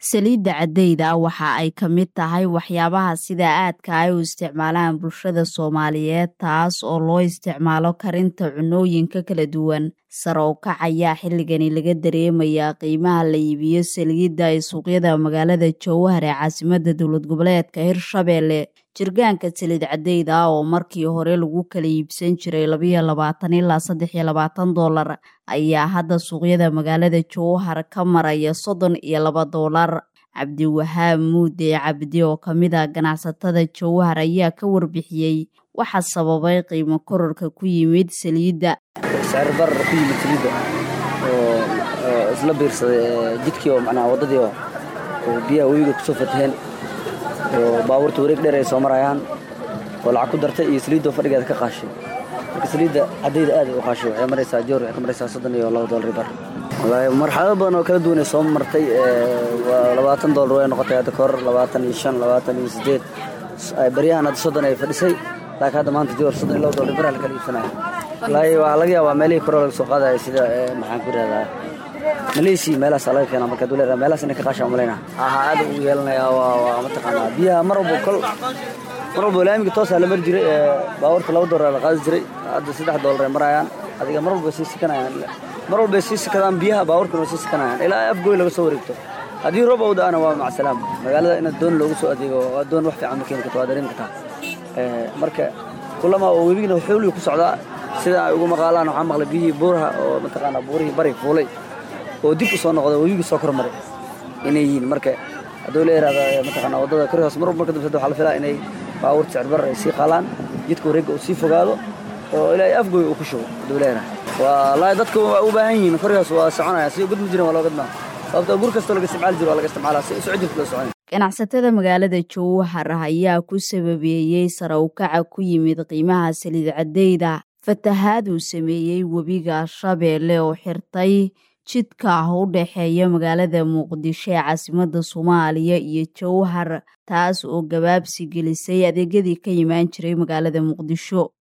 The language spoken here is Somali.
Saliidda caddayda waxa ay ka mid tahay waxyaabaha sida aadka ah ay u isticmaalaan bulshada Soomaaliyeed taas oo loo isticmaalo karinta cunnooyinka kala duwan. Sare u kac ayaa xilligani laga dareemayaa qiimaha la iibiyo saliidda ee suuqyada magaalada Jowhar ee caasimadda dowlad goboleedka Hirshabelle. Jirgaanka saliid caddayda ah oo markii hore lagu kala iibsan jiray labiyo labaatan ilaa saddex iyo labaatan doolar ayaa hadda suuqyada magaalada Jowhar ka maraya soddon iyo laba doolar. Cabdiwahaab Muude Cabdi oo ka mid ah ganacsatada Jowhar ayaa ka warbixiyey waxa sababay qiimo kororka ku yimid saliidda. sicir barar ku yimid saliidda oo oo isla biirsaday jidkii oo macnaha waddadii oo oo biyaha webiga kusoo fataheen oo baabuurta wareeg dheer ay soo marayaan oo lacag ku dartay iyo saliidda oo fadhigeeda ka qaashay marka saliidda caddayda aad ay u qaashay waxay maraysaa joor waxay ka maraysaa soddon iyo laba doolar bar wallaahi marxalado badan oo kala duwan ay soo martay waa labaatan doolar way noqotay hadda kahor labaatan iyo shan labaatan iyo siddeed baryahan hadda soddon ay fadhisay laakiin hadda maanta joor soddon iyo laba doolar baraa la kala iibsanaya wallaahi waxaa laga yaabaa meelihii kore laga soo qaadaya sida maxaan ku yidhahdaa maleeshiya meelahaasaa laga keenaa marka duleer meelahaas inay ka qaashaan malayna aha aad ugu yeelanayaa waa waa mataqaanaa biyaha mar walba kol mar walba laamiga toosaa la mari jiray baabuurta laba doolar la qaadi jiray hadda saddex doolar ay marayaan adiga mar walba sii sikanayaan mar walba ay sii sikadaan biyaha baabuurkana waa sii sikanayaan ilaa afgooy laga soo wareegto haddii roob uu da'ana waa macsalaam magaalada in doon loogu soo adeego waa doon wax fiican ma keeni karto waa dareemi kartaa marka kulama oo webigina xooliga ku socdaa sida ay ugu maqaalaan waxaa maqlay biyihii buuraha oo mataqaanaa buurihii bari fuulay oo dib u soo noqda webigii soo kormaray inay yihiin marka hadduu la yidhahda mataqaanaa waddada kori hoos mar walba marka dambe waxaa la filaa inay baabuur sicir barar ay sii qaalaan jidka wareegga uu sii fogaado oo ilaa afgooy uu ku shubo hadduu la yidhahda wallaahi dadka waa u baahan yihiin kori hoos waa soconaya si gudmi jirin waa loo gadmaa sababtoo gur kastoo laga isticmaali jiro waa laga isticmaalaa si socod jirta loo soconaya ganacsatada magaalada jowhar ayaa ku sababeeyey sare u kaca ku yimid qiimaha saliid caddayda fatahaad uu sameeyey webiga shabeelle oo xirtay jidka ah u dhexeeya magaalada muqdisho ee caasimadda soomaaliya iyo jowhar taas oo gabaabsi gelisay adeegyadii ka imaan jiray magaalada muqdisho